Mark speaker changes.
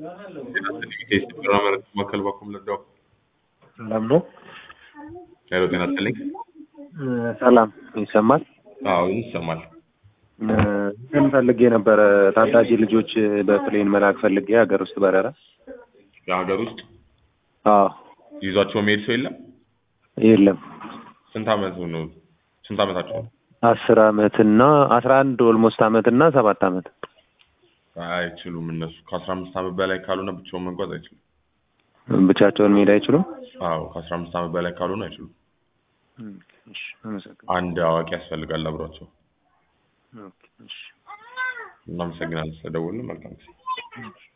Speaker 1: የስራ መረጃ ማዕከል ባኩም ለዳው
Speaker 2: ሰላም ነው።
Speaker 1: ሄሎ ጤና ይስጥልኝ።
Speaker 2: ሰላም ይሰማል።
Speaker 1: አዎ ይሰማል።
Speaker 2: ምን ፈልጌ ነበረ? ታዳጊ ልጆች በፕሌን መላክ ፈልጌ ሀገር ውስጥ በረራ።
Speaker 1: የሀገር ውስጥ
Speaker 2: አዎ
Speaker 1: ይዟቸው መሄድ ሰው የለም።
Speaker 2: የለም።
Speaker 1: ስንት አመት ነው? ስንት አመታቸው ነው?
Speaker 2: አስር አመት እና አስራ አንድ ኦልሞስት አመት እና ሰባት አመት
Speaker 1: አይችሉም። እነሱ ከአስራ አምስት አመት በላይ ካልሆነ ብቻውን መጓዝ አይችሉም።
Speaker 2: ብቻቸውን መሄድ አይችሉም።
Speaker 1: አዎ ከአስራ አምስት አመት በላይ ካልሆነ አይችሉም።
Speaker 2: እሺ፣ አመሰግናለሁ።
Speaker 1: አንድ አዋቂ ያስፈልጋል አብሯቸው።
Speaker 2: ኦኬ፣ እሺ።
Speaker 1: እናመሰግናለን ስለደወልን። መልካም ጊዜ